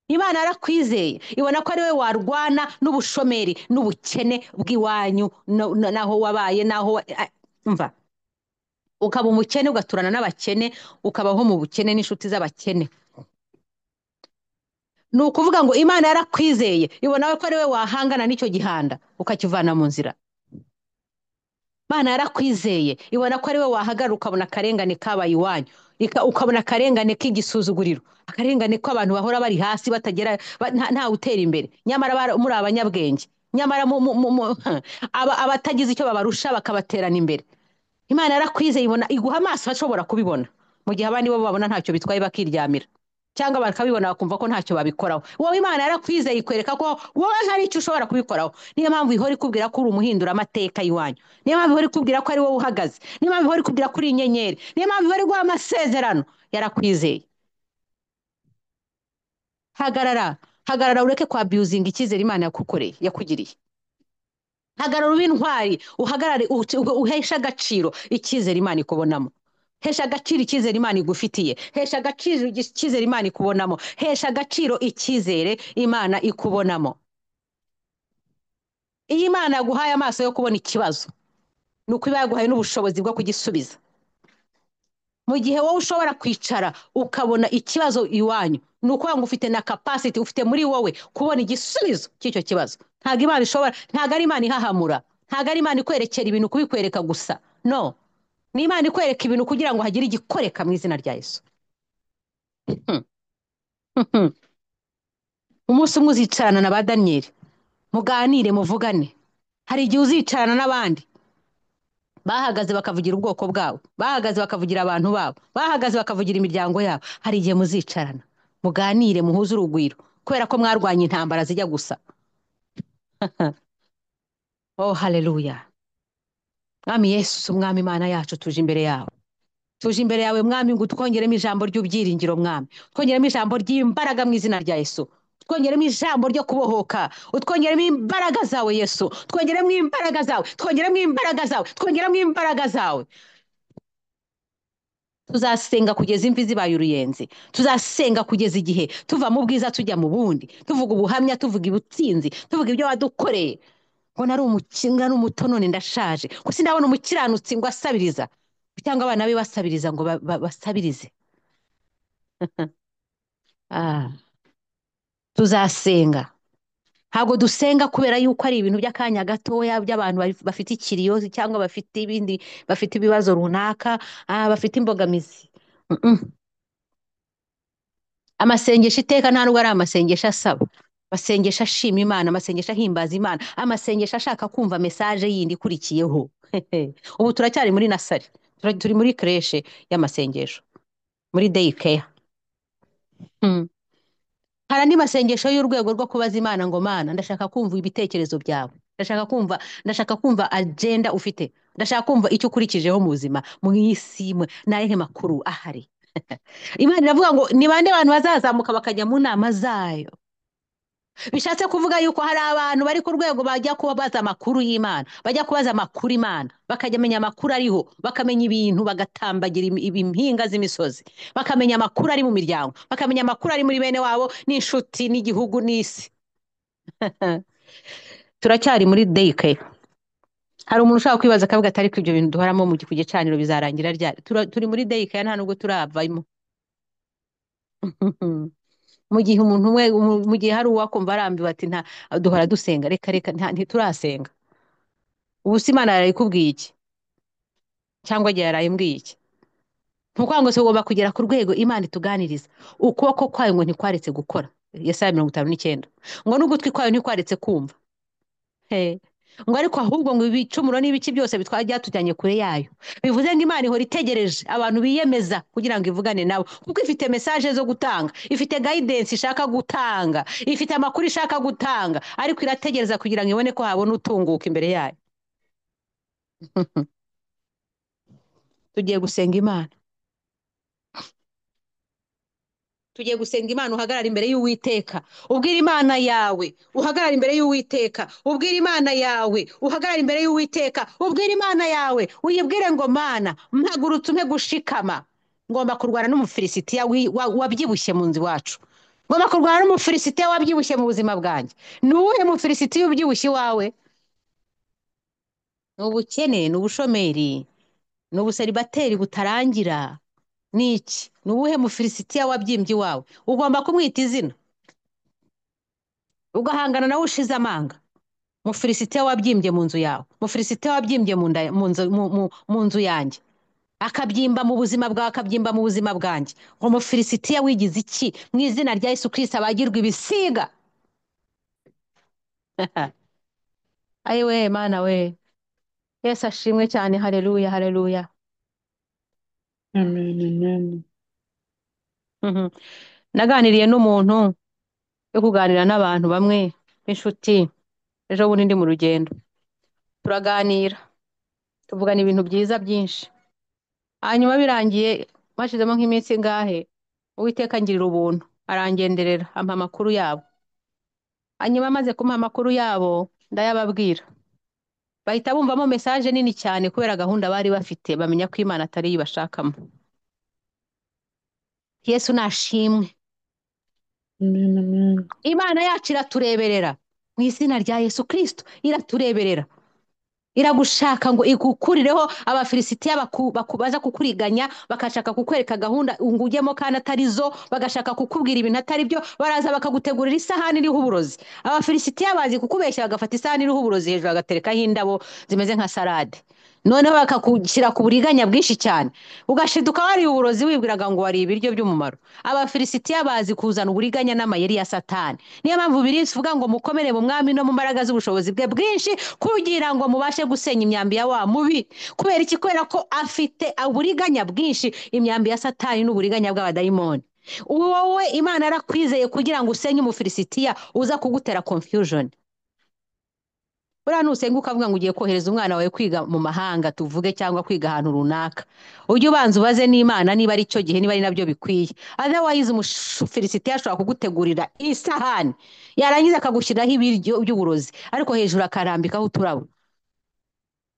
imana yarakwizeye ibona ko ari wowe warwana n'ubushomeri n'ubukene bw'iwanyu no- no- n'aho wabaye n'aho wa- a- mva ukaba umukene ugaturana n'abakene ukabaho mu bukene n'inshuti z'abakene ni ukuvuga ngo imana yarakwizeye ibona ko ari wowe wahangana n'icyo gihanda ukakivana mu nzira Imana yarakwizeye ibona ko ari wowe wahagarara ukabona akarengane kabaye iwanyu Ika- ukabona akarengane k'igisuzuguriro akarengane k'abantu bahora bari hasi batagera ba- nta ntawe utera imbere nyamara bara- muri abanyabwenge nyamara mu- mu- mu- mu- aba- abatagize icyo babarusha bakabaterana imbere imana yarakwizeye ibona iguha amaso ashobora kubibona mu gihe abandi bo babona ntacyo bitwaye bakiryamira cyangwa bakabibona bakumva ko ntacyo babikoraho wowe imana yarakwizeye ikwereka ko wowe hari icyo ushobora kubikoraho niyo mpamvu ihora ikubwira ko uri umuhindura amateka y'iwanyu niyo mpamvu ihora ikubwira ko ari wowe uhagaze niyo mpamvu ihora ikubwira ko uri inyenyeri niyo mpamvu ihora iguha amasezerano yarakwizeye hagarara hagarara ureke kwa abiyuzinga icyizere imana yakukoreye yakugiriye hagarara ube intwari uhagarare uci- uhe- uheshe agaciro icyizere imana ikubonamo hesha agaciro icyizere imana igufitiye hesha agaciro igi- icyizere imana ikubonamo hesha agaciro icyizere imana ikubonamo iyo imana yaguhaye amaso yo kubona ikibazo ni uko iba yaguhaye n'ubushobozi bwo kugisubiza mu gihe wowe ushobora kwicara ukabona ikibazo iwanyu ni ukuvuga ngo ufite na capacity ufite muri wowe kubona igisubizo cy'icyo kibazo ntabwo imana ishobora ntabwo ari imana ihahamura ntabwo ari imana ikwerekera ibintu kubikwereka gusa no ni imana ikwereka ibintu kugira ngo hagire igikoreka mu izina rya yesu Hmm, hmm, hmm. umunsi umwe uzicarana na ba daniyeli muganire muvugane hari igihe uzicarana n'abandi bahagaze bakavugira ubwoko bwabo bahagaze bakavugira abantu babo bahagaze bakavugira imiryango yabo hari igihe muzicarana muganire muhuze urugwiro kubera ko mwarwanye intambara zijya gusa oh haleluya mwami yesu mwami imana yacu tuje imbere yawe tuje imbere yawe mwami ngo utwongeremo ijambo ry'ubyiringiro mwami utwongeremo ijambo ry'imbaraga mu izina rya yesu utwongeremo ijambo ryo kubohoka utwongeremo imbaraga zawe yesu twongeremo imbaraga zawe twongeremo imbaraga zawe twongeremo imbaraga zawe tuzasenga kugeza imvi zibaye uruyenzi tuzasenga kugeza igihe tuva mu bwiza tujya mu bundi tuvuga ubuhamya tuvuga ubutsinzi tuvuga ibyo wadukoreye ngo nari umukinga n'umutonone ndashaje gusa ndabona umukiranutsi ngo asabiriza cyangwa abana be basabiriza ngo ba- ba- basabirize Ah, tuzasenga ntabwo dusenga kubera yuko ari ibintu by'akanya gatoya by'abantu baf- bafite ikiriyozi cyangwa bafite ibindi bafite ibibazo runaka ah, bafite imbogamizi Mm-mm. amasengesho iteka nta nubwo ari amasengesho asaba amasengesho ashima imana amasengesho ahimbaza imana amasengesho ashaka kumva mesaje yindi ikurikiyeho ubu turacyari muri nasari Tura- turi muri kreshe y'amasengesho muri dayikeya hmm. hari andi masengesho y'urwego rwo kubaza imana ngo mana ndashaka kumva ibitekerezo byawe ndashaka kumva ndashaka kumva agenda ufite ndashaka kumva icyo ukurikijeho mu buzima mu isi mwe n'ayehe makuru ahari imana iravuga ngo ni bande bantu bazazamuka bakajya mu nama zayo bishatse kuvuga yuko hari abantu bari ku rwego bajya kubaza amakuru y'Imana bajya kubaza amakuru Imana bakamenya amakuru ariho bakamenya ibintu bagatambagira im- ibi- impinga z'imisozi bakamenya amakuru ari mu miryango bakamenya amakuru ari muri bene wabo n'inshuti n'igihugu n'isi turacyari muri dayike hari umuntu ushaka kwibaza akavuga ati ariko ibyo bintu duharamo mu gi- ku gicaniro bizarangira ryari Tura- turi muri dayike nta nubwo turavamo mu gihe umuntu umwe mu- mu gihe hari uwakumva arambiwe ati nta duhora dusenga reka reka nta- ntiturasenga ubu se imana yaraye ikubwiye iki cyangwa igihe yaraye imbwiye iki ni ukuvuga ngo se ugomba kugera ku rwego imana ituganiriza ukuboko kwayo ngo ntikwaretse gukora yesaya mirongo itanu n'icyenda ngo n'ugutwi kwayo ntikwaretse kumva He. ngo ariko ahubwo ngo ibicumuro n'ibiki byose bitwara byatujyanye kure yayo bivuze ngo imana ihora itegereje abantu biyemeza kugira ngo ivugane nabo kuko ifite mesaje zo gutanga ifite gayidensi ishaka gutanga ifite amakuru ishaka gutanga ariko irategereza kugira ngo ibone ko habona utunguka imbere yayo tugiye gusenga imana tugiye gusenga imana uhagarara imbere y'uwiteka ubwira imana yawe uhagarara imbere y'uwiteka ubwira imana yawe uhagarara imbere y'uwiteka ubwira imana yawe uyibwire ngo mana mpagurutse umpe gushikama ngomba kurwana n'umufilisitiya wi- wa- wabyibushye mu nzu iwacu ngomba kurwana n'umufilisitiya wabyibushye mu buzima bwanjye ni uwuhe mufilisitiya ubyibushye iwawe ni ubukene ni ubushomeri ni ubuseribateri butarangira ni iki ni uwuhe mufilisitiya wabyimbye iwawe ugomba kumwita izina ugahangana nawe ushize amanga mufilisitiya wabyimbye mu nzu yawe mufilisitiya wabyimbye mu nda- mu nzu- mu- mu- mu nzu yanjye akabyimba mu buzima bwawe akabyimba mu buzima bwanjye ngo mufilisitiya wigize iki mu izina rya yesu kirisita abagirwa ibisiga ayi we mana we yesu ashimwe cyane hareruya hareruya Amen, amen. Mhm. naganiriye n'umuntu yo kuganira n'abantu bamwe b'inshuti ejo bundi ndi mu rugendo turaganira tuvugana ibintu byiza byinshi hanyuma birangiye hashyizemo nk'iminsi ingahe uwiteka angirira ubuntu arangenderera ampa amakuru yabo hanyuma amaze kumpa amakuru yabo ndayababwira bahita bumvamo mesaje nini cyane kubera gahunda bari bafite bamenya ko imana atari yo ibashakamo yesu nashimwe Amen, amen. imana yacu iratureberera mu izina rya yesu kirisito iratureberera iragushaka ngo igukurireho abafilisitiya baku- baku- baza kukuriganya bagashaka kukwereka gahunda ngo ujyemo kandi atari zo bagashaka kukubwira ibintu atari byo baraza bakagutegurira isahani iriho uburozi abafilisitiya bazi kukubeshya bagafata isahani iriho uburozi hejuru bagaterekaho indabo zimeze nka salade noneho bakagushyira ku buriganya bwinshi cyane ugashiduka wariye uburozi wibwiraga ngo wariye ibiryo by'umumaro abafilisitiya bazi kuzana uburiganya n'amayeri ya satani niyo mpamvu biri bivuga ngo mukomere mu mwami no mu mbaraga z'ubushobozi bwe bwinshi kugira ngo mubashe gusenya imyambi ya wa mubi kubera iki kubera ko afite uburiganya bwinshi imyambi ya satani n'uburiganya bw'abadayimoni wowe imana yarakwizeye kugira ngo usenye umufilisitiya uza kugutera confusion buriya nusenga ukavuga ngo ugiye kohereza umwana wawe kwiga mu mahanga tuvuge cyangwa kwiga ahantu runaka ujye ubanza ubaze n'imana niba ari cyo gihe niba ari nabyo bikwiye otherwise umufilisitiya ashobora kugutegurira isahani yarangiza akagushyiriraho ibiryo by'uburozi ariko hejuru akarambikaho uturabo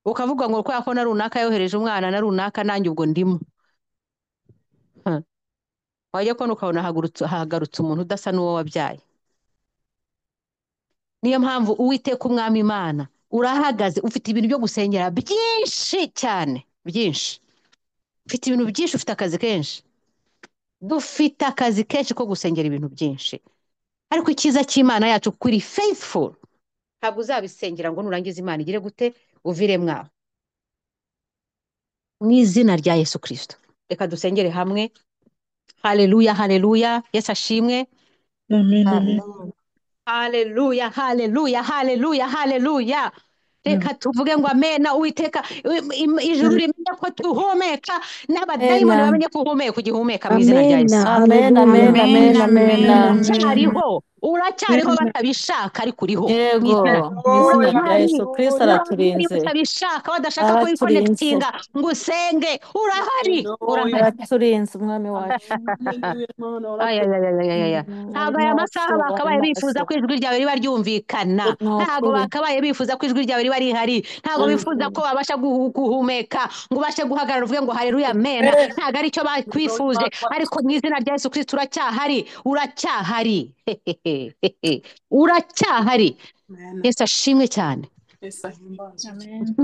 ukavuga ngo kubera ko na runaka yohereje umwana na runaka nanjye ubwo ndimo Ha. wajya kubona ukabona hagurutse- hagarutse umuntu udasa n'uwo wabyaye niyo mpamvu uwiteka umwami imana urahagaze ufite ibintu byo gusengera byinshi cyane byinshi ufite ibintu byinshi ufite akazi kenshi dufite akazi kenshi ko gusengera ibintu byinshi ariko icyiza cy'imana yacu kuko iri faithful ntabwo uzabisengera ngo nurangiza imana igire gute uvire mwaho mu izina rya yesu kirisito reka dusengere hamwe haleluya haleluya yesu ashimwe Amen, amen. Amen. Haleluya, haleluya, haleluya, haleluya. Reka tuvuge ngo amena Uwiteka, im- im- ijuru rimenye ko tuhumeka, n'abadayimoni Amen. bamenye ko uhumeka ugihumeka mu izina rya Amen. Yesu. Amen. Amen, Amen. amen, Amen. Amen. amen, amen. Uracyariho, uracyariho batabishaka ariko uriho mu izina Yego. Mu izina rya urahari Yesu Kristo urahari araturinze. batabishaka badashaka ko Araturinze. wikonekitinga ngo usenge urahari urahari Hallelujah. Araturinze umwami wacu. Hallelujah, Mana, Ay, ay, ay, urakoze. ay, ay, ay, ay. Ntabwo Warimo aya masaha urashoba, bakabaye warimo bifuza ko urashoba. ijwi ryawe riba ryumvikana Ni ntabwo ukuri. bakabaye bifuza ko ijwi ryawe riba rihari ntabwo bifuza ko Hallelujah. babasha guhu- guhumeka ngo ubashe guhagarara uvuge ngo hareruya amena Amen. ntabwo aricyo Hallelujah, bakwifuje Mana, ariko urakoze. mu izina rya yesu kirisita uracyahari uracyahari Hehehehe. uracyahari Amen. yesu ashimwe cyane Yesu ahimbazwe. Amen.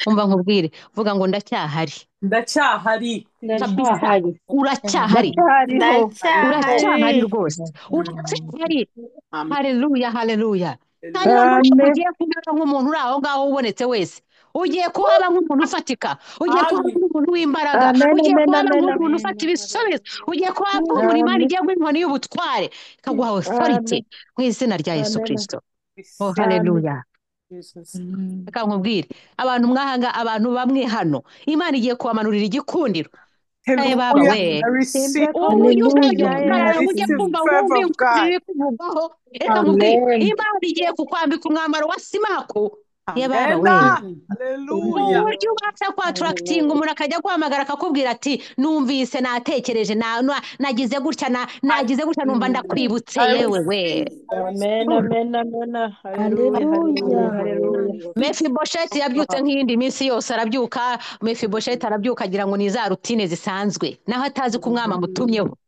umva nkubwire vuga ngo ndacyahari ndacyahari kabisa Ndacyahari. uracyahari ndacyahariho Ndacyahari. uracyahari rwose uracyahari amen hareruya hareruya kandi Hallelujah. nubwo Cyane. ugiye kuhaba nk'umuntu uri aho ngaho ubonetse wese ugiye kuhaba nk'umuntu ufatika ugiye kuhaba Hallelujah. nk'umuntu w'imbaraga Amen. ugiye Amen. kuhaba Amen. nk'umuntu Amen. ufata ibisubizo ugiye kuhaba nk'umuntu imana Amen. igiye guha inkoni y'ubutware ikaguha authority Amen. mu izina rya yesu Amen. kirisito oh Receive Amen. hareruya Jesus. reka nkubwire abantu mwahanga abantu bamwe hano imana igiye kubamanurira igikundiro Hey, Baba, Hallelujah. wait. I receive Temple. ubu ujye Hallelujah. uzajya ukarara Yes. ujye This is kumva verve wumve of God. ibiri kuvugaho reka nkubwire Amen. imana igiye kukwambika umwambaro wa simako ye baba we ubu Amen. Hallelujah. buryo ubasha kwatarakitinga umuntu akajya guhamagara akakubwira ati numvise natekereje na- na- nagize gutya na- nagize gutya numva ndakwibutse I yewe we receive. I receive. Amen, amen, amen. Hallelujah, hallelujah, Hallelujah. hallelujah. mefibosheti yabyutse nk'iyindi minsi yose arabyuka mefibosheti arabyuka agira ngo ni za rutine zisanzwe naho atazi ko umwami amutumyeho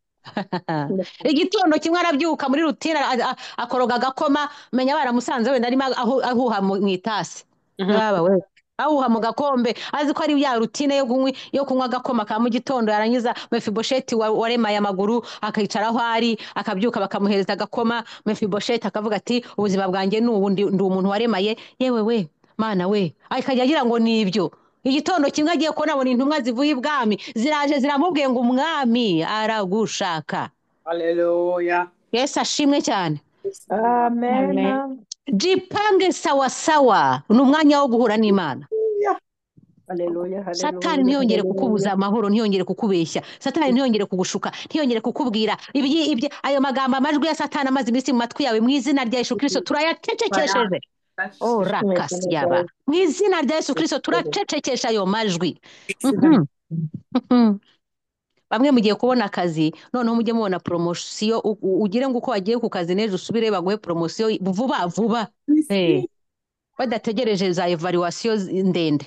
igitondo kimwe arabyuka muri rutine a- a- akoroga agakoma menya baramusanze wenda arimo ahu- ahuha mu mu itasi Mhm. Yaba we ahuha mu gakombe azi ko ari ya rutine yo kunywa yo kunywa agakoma ka mu gitondo yarangiza mefibosheti wa- waremaye amaguru akicara aho ari akabyuka bakamuhereza agakoma mefibosheti akavuga ati ubuzima bwanjye ni ubu ndi ndi umuntu waremaye yewe we mana we akajya agira ngo ni ibyo igitondo kimwe agiye kubona abona intumwa zivuye ibwami ziraje ziramubwiye ngo umwami aragushaka Hallelujah. yesu ashimwe cyane Amen. jipange sawasawa ni umwanya wo guhura n'imana Hallelujah, hallelujah. satani ntiyongere kukubuza amahoro ntiyongere kukubeshya satani ntiyongere kugushuka ntiyongere kukubwira ibyi ibyi ayo magambo amajwi ya satani amaze iminsi mu matwi yawe mu izina rya yesu kirisito turayacecekesheje ora kasiyaba mu izina rya yesu kirisito turacecekesha ayo majwi Mhm. Mhm. bamwe mugiye kubona akazi noneho mujye mubona poromosiyo u- u- ugire ngo uko wagiye ku kazi n'ejo usubire baguhe poromosiyo vuba vuba Eh. badategereje za evaluwasiyo zi- ndende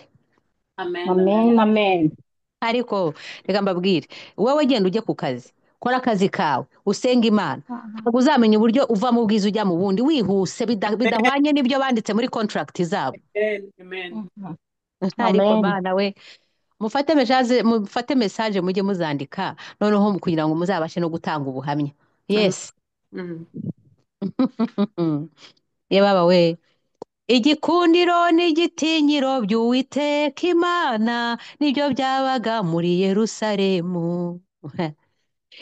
Amen. Amen, amen. ariko reka mbabwire wowe genda ujye ku kazi kora akazi kawe usenge imana ntabwo uzamenya uburyo uva mu bwiza ujya mu bundi wihuse bida- bidahwanye n'ibyo banditse muri contract zabo Amen. Amen. ariko Amen. mana we mufate mesaje mufate mesaje mujye muzandika noneho kugira ngo muzabashe no gutanga ubuhamya yes Mhm. ye baba we igikundiro n'igitinyiro by'uwiteka imana nibyo byabaga muri yerusalemu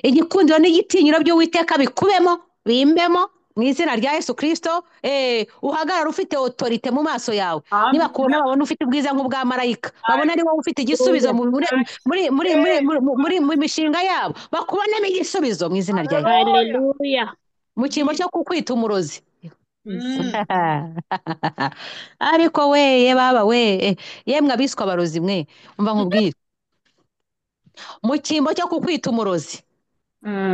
igikundiro n'igitinyiro by'uwiteka bikubemo bimbemo mu izina rya yesu kirisito eh, uhagarare ufite otorite mu maso yawe Amen. nibakubona babona ufite ubwiza nk'ubwa marayika babona ari wowe ufite igisubizo mu- muri muri muri muri muri- muri- mu mishinga yabo bakubonemo igisubizo mu izina rya yesu Hallelujah. Hallelujah. mu cyimbo cyo kukwita umurozi Mm. ariko weye baba we yemwe abiswe abarozi mwe umva nkubwire mu cyimbo cyo kukwita umurozi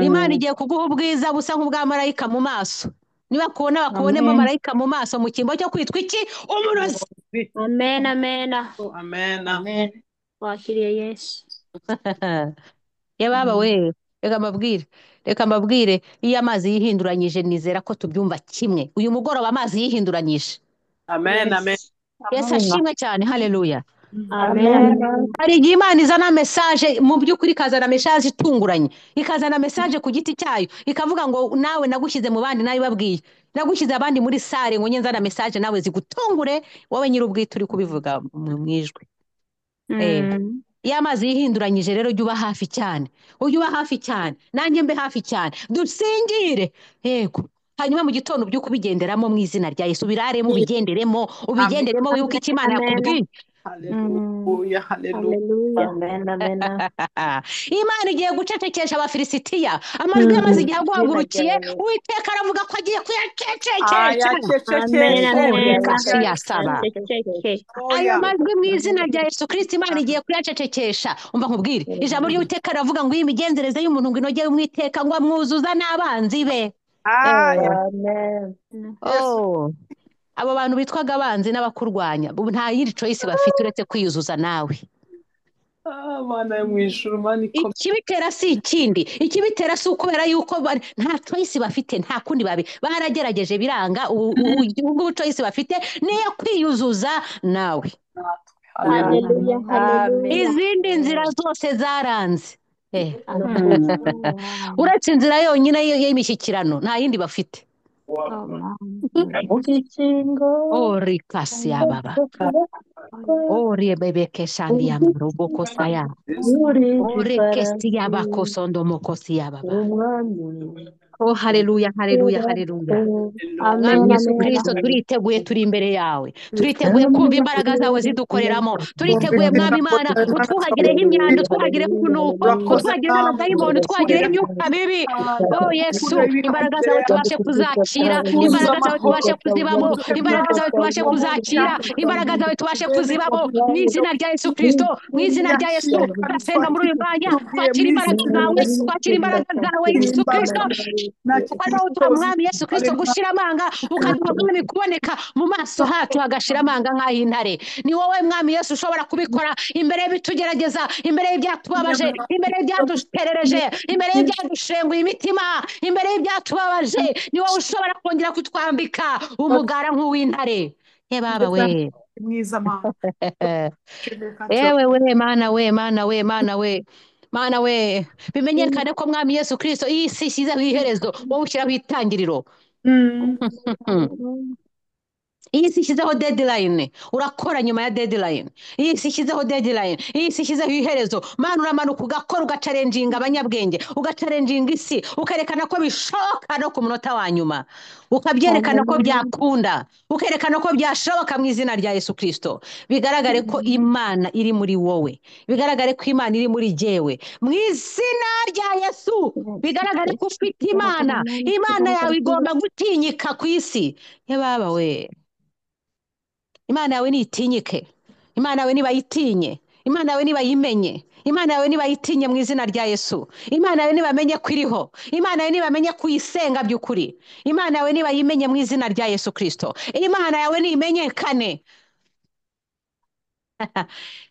imana igiye kuguha ubwiza busa nk'ubwa marayika mu maso niba kubona bakubonemo Amen. marayika mu maso mu cyimbo cyo kwitwa iki umurozi Amen, amen. Amen. Amen. Wakiriye Yesu. ye baba we reka mbabwire reka mbabwire iyo amazi yihinduranyije nizera ko tubyumva kimwe uyu mugoroba amazi yihinduranyije Amen. Amen. Yes. yesu ashimwe cyane haleluya Amen, amen. hari igihe imana izana mesaje mu by'ukuri ikazana mesaje itunguranye ikazana mesaje ku giti cyayo ikavuga ngo nawe nagushyize mu bandi nabibabwiye nagushyize abandi muri sare ngo nzana mesaje nawe zigutungure wowe nyir'ubwite uri kubivuga mu mu ijwi Eh. Mm. iyo amazi yihinduranyije rero ujye uba hafi cyane ujye uba hafi cyane nanjye mbe hafi cyane dusingire yego hanyuma mu gitondo ubyuke ubigenderamo mu izina rya yesu ubiraremo ubigenderemo ubigenderemo wibuke icyo imana Amen. yakubwiye Hallelujah. Hallelujah. Hallelujah. Amen, amen. imana igiye gucecekesha abafilisitiya amajwi yamaze igihe aguhagurukiye Amen. uwiteka aravuga ko agiye kuyacecekesha Aya Amen, chechekeshe. oh amen. reka siyasaba Aceceke. ayo Hallelujah. majwi mu izina rya yesu kirisiti imana igiye kuyacecekesha umva nkubwire ijambo ry'uwiteka riravuga ngo iyi migenzereze y'umuntu ngo inogeye umwiteka ngo amwuzuza n'abanzi be Aya. Amen. Yes. Oh. abo bantu bitwaga abanzi n'abakurwanya ubu nta yindi coyisi bafite uretse kwiyuzuza nawe Abana yo mu ijuru mani komera. ikibitera si ikindi ikibitera si ukubera yuko bari- nta choice bafite nta kundi babi baragerageje biranga ubu ubu- ubu- ubu choice bafite niyo kwiyuzuza nawe Hallelujah. Hallelujah, Amen. hallelujah. izindi nzira zose zaranze Eh, Amen. uretse inzira yonyine y- y'imishyikirano nta yindi bafite Ukikingo. orikasi yababa orebebekeshandi yamarubokosa ya Yes. Uri orekesi farasi. yabakosondo mokosi yababa Umwami. oh haleluya haleluya haleluya mwami Amen, yesu amen, kirisito amen. turiteguye turi imbere yawe turiteguye kumva imbaraga zawe zidukoreramo turiteguye mwami imana utwuhagireho imyanda utwuhagireho urunuko utwuhagireho abadayimoni utwuhagireho imyuka mibi oh yesu imbaraga zawe tubashe kuzakira imbaraga zawe tubashe kuzibamo imbaraga zawe tubashe kuzakira imbaraga zawe tubashe kuzibamo mu izina rya yesu kirisito mu izina rya yesu turasenga muri uyu mwanya twakira imbaraga zawe twakira imbaraga zawe yesu kirisito ukaduha mwami yesu kirisito gushira amanga ukaduha mwami kuboneka mu maso hacu hagashira amanga nk'ay'intare ni wowe mwami yesu ushobora kubikora imbere y'ibitugerageza imbere y'ibyatubabaje imbere y'ibyaduterereje imbere y'ibyadushenguye imitima imbere y'ibyatubabaje ni wowe ushobora kongera kutwambika umugara nk'uw'intare yebaba we mwiza mama ewe we mana we mana we mana we mana we bimenyekane ko mwami yesu kirisito iyi si ishyizeho iherezo wowe ushyiraho itangiriro iyi si ishyizeho dedilayini urakora nyuma ya dedilayini iyi si ishyizeho dedilayini iyi si ishyizeho iherezo mana uramanuka ugakora ugacarenjinga abanyabwenge ugacarenjinga isi ukerekana ko bishoboka no ku munota wa nyuma ukabyerekana ko byakunda ukerekana ko byashoboka mu izina rya yesu kirisito bigaragare ko imana iri muri wowe bigaragare ko imana iri muri jyewe mu izina rya yesu bigaragare ko ufite imana imana yawe igomba gutinyika ku isi yababa we imana yawe nitinyike imana yawe nibayitinye imana yawe nibayimenye imana yawe nibayitinye mu izina rya yesu imana yawe nibamenye ko iriho imana yawe nibamenye ko uyisenga by'ukuri imana yawe nibayimenye mu izina rya yesu kirisito imana yawe nimenyekane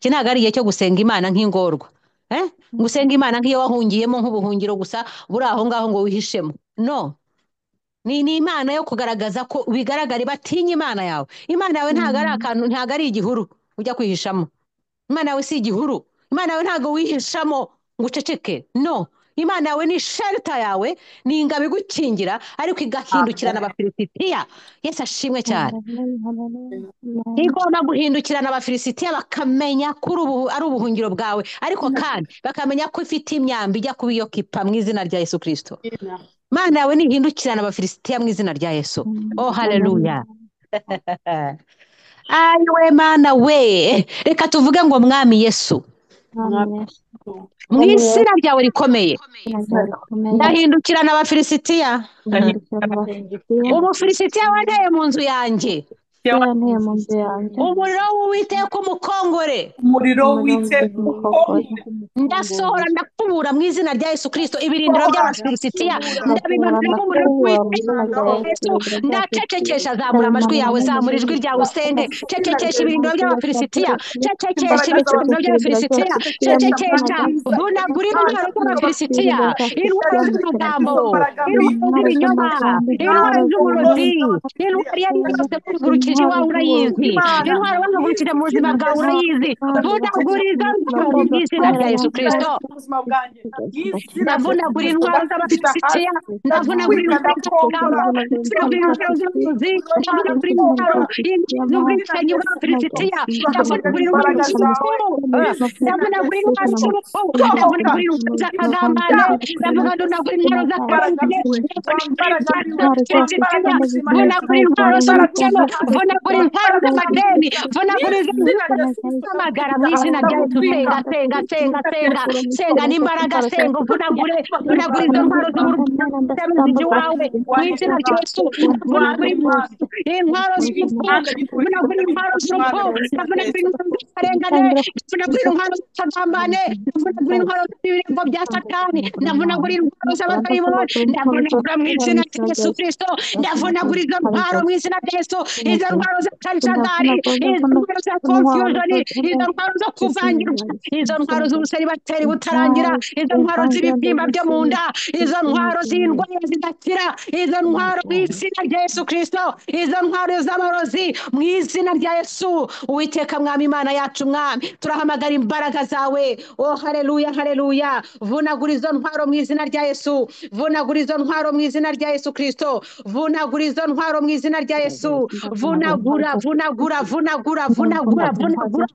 iki ntabwo ari igihe cyo gusenga imana nk'ingorwa eh? gusenga imana nk'iyo wahungiyemo nk'ubuhungiro gusa buri aho ngaho ngo wihishemo no ni ni imana yo kugaragaza ko bigaragare batinya imana yawe imana yawe ntabwo ari akantu ntabwo ari igihuru ujya kwihishamo imana yawe si igihuru imana yawe ntabwo wihishamo ngo uceceke no imana yawe ni shelter yawe ni ingabo igukingira ariko igahindukirana abafilisitiya yesu ashimwe cyane igomba guhindukirana abafilisitiya bakamenya ko uri ubu- ari ubuhungiro bwawe ariko kandi bakamenya ko ifite imyambi ijya kuba iyo kipa mu izina rya yesu kirisito mana yawe nihindukirana abafilisitiya mu izina rya yesu oh haleluya ayiwe mana we reka tuvuge ngo mwami yesu mu izina ryawe rikomeye ndahindukirana abafilisitiya umufilisitiya wanteye mu nzu yanjye umuriro w'uwiteka umukongore umuriro w'iteka ndasohora ndakubura mu izina rya yesu kirisito ibirindiro by'abafilisitiya ndabimanura nk'umuriro w'uwiteka Yesu, ndacecekesha zamura amajwi yawe zamura ijwi ryawe usenge cecekesha ibirindiro by'abafilisitiya cecekesha ibirindiro by'abafilisitiya cecekesha vunagura intwaro z'abafilisitiya intwaro z'umugambo intwaro z'ibinyoma intwaro z'uburozi intwaro iyo ari yo yose wahagurukije iwawe urayizi intwaro wahagurukije mu buzima bwawe urayizi vunagura izo ntwaro mu izina rya yesu kirisito ubuzima bwanjye ndavunagura indwara z'abafilisitiya ndavunagura indwara z'abaganga ndavunagura indwara z'abavuzi ndavunagura indwara z'ubwicanyi bw'abafilisitiya ndavunagura indwara z'urupfu ndavunagura indwara z'urupfu ndavunagura indwara z'akagambane ndavunagura indwara z'akarumbye ndavunagura indwara z'ubukene ndavunagura indwara z'amadeni ndavunagura iz'amagara mu izina rya yesu senga senga senga senga senga n'imbaraga senga uvunagure uvunagura izo ntwaro z'uburwayi wawe mu izina rya yesu uvunagure intwaro z'urupfu uvunagure intwaro z'urupfu uvunagure intwaro z'akarengane uvunagure intwaro z'akagambane uvunagure intwaro z'ibirego bya satani ndavunagura intwaro z'abadayimoni ndavunagura mu izina rya yesu kirisito ndavunagura izo ntwaro mu izina rya yesu izo ntwaro za canshadari izo ntwaro za konfiyuzoni izo ntwaro zo kuvangirwa izo ntwaro z'ubuseri bateri butarangira izo ntwaro z'ibibyimba byo mu nda izo ntwaro z'indwara zidakira izo ntwaro mu izina rya yesu kirisito izo ntwaro z'amarozi mu izina rya yesu uwiteka mwami imana Imana yacu mwami turahamagara imbaraga zawe oh haleluya haleluya vunagura izo ntwaro mu izina rya yesu vunagura izo ntwaro mu izina rya yesu kirisito vunagura izo ntwaro mu izina rya yesu vunagura vunagura vunagura vunagura vunagura